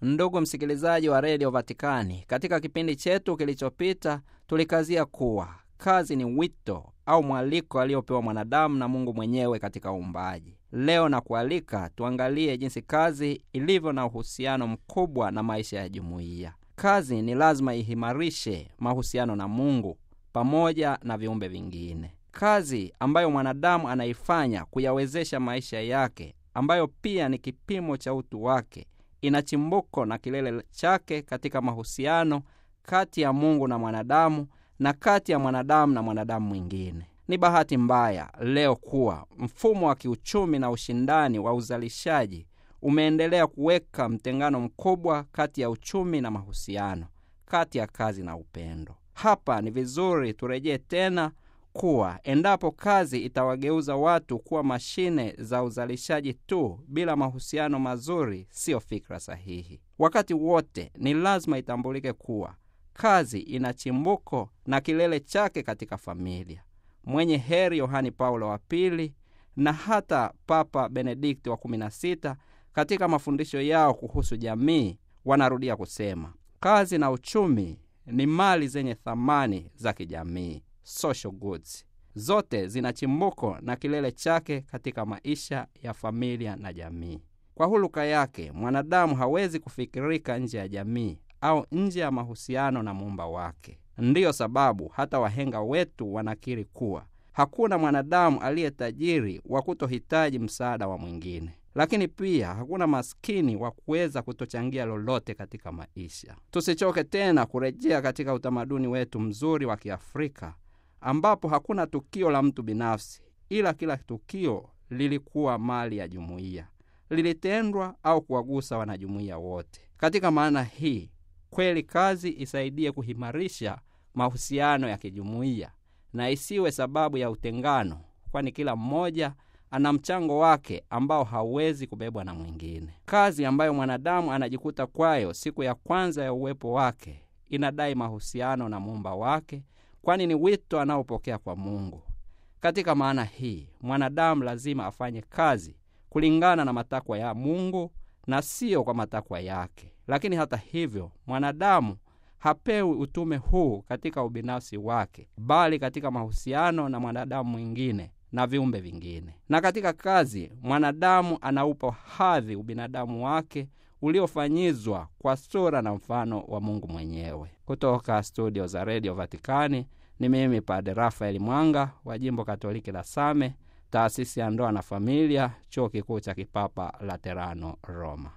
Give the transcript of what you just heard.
Ndugu msikilizaji wa redio Vatikani, katika kipindi chetu kilichopita tulikazia kuwa kazi ni wito au mwaliko aliopewa mwanadamu na Mungu mwenyewe katika uumbaji. Leo na kualika tuangalie jinsi kazi ilivyo na uhusiano mkubwa na maisha ya jumuiya. Kazi ni lazima ihimarishe mahusiano na Mungu pamoja na viumbe vingine. Kazi ambayo mwanadamu anaifanya kuyawezesha maisha yake, ambayo pia ni kipimo cha utu wake, ina chimbuko na kilele chake katika mahusiano kati ya Mungu na mwanadamu na kati ya mwanadamu na mwanadamu mwingine. Ni bahati mbaya leo kuwa mfumo wa kiuchumi na ushindani wa uzalishaji umeendelea kuweka mtengano mkubwa kati ya uchumi na mahusiano, kati ya kazi na upendo. Hapa ni vizuri turejee tena kuwa endapo kazi itawageuza watu kuwa mashine za uzalishaji tu bila mahusiano mazuri, siyo fikra sahihi. Wakati wote ni lazima itambulike kuwa kazi ina chimbuko na kilele chake katika familia. Mwenye heri Yohani Paulo wa Pili na hata Papa Benedikti wa 16 katika mafundisho yao kuhusu jamii wanarudia kusema kazi na uchumi ni mali zenye thamani za kijamii, social goods. Zote zina chimbuko na kilele chake katika maisha ya familia na jamii. Kwa huluka yake, mwanadamu hawezi kufikirika nje ya jamii au nje ya mahusiano na muumba wake. Ndiyo sababu hata wahenga wetu wanakiri kuwa hakuna mwanadamu aliye tajiri wa kutohitaji msaada wa mwingine, lakini pia hakuna maskini wa kuweza kutochangia lolote katika maisha. Tusichoke tena kurejea katika utamaduni wetu mzuri wa Kiafrika ambapo hakuna tukio la mtu binafsi, ila kila tukio lilikuwa mali ya jumuiya, lilitendwa au kuwagusa wanajumuiya wote. Katika maana hii kweli kazi isaidie kuhimarisha mahusiano ya kijumuiya na isiwe sababu ya utengano, kwani kila mmoja ana mchango wake ambao hauwezi kubebwa na mwingine. Kazi ambayo mwanadamu anajikuta kwayo siku ya kwanza ya uwepo wake inadai mahusiano na muumba wake, kwani ni wito anaopokea kwa Mungu. Katika maana hii, mwanadamu lazima afanye kazi kulingana na matakwa ya Mungu na siyo kwa matakwa yake. Lakini hata hivyo, mwanadamu hapewi utume huu katika ubinafsi wake, bali katika mahusiano na mwanadamu mwingine na viumbe vingine. Na katika kazi, mwanadamu anaupa hadhi ubinadamu wake uliofanyizwa kwa sura na mfano wa Mungu mwenyewe. Kutoka studio za redio Vatikani ni mimi Padre Rafaeli Mwanga wa jimbo Katoliki la Same, taasisi ya ndoa na familia, chuo kikuu cha kipapa Laterano, Roma.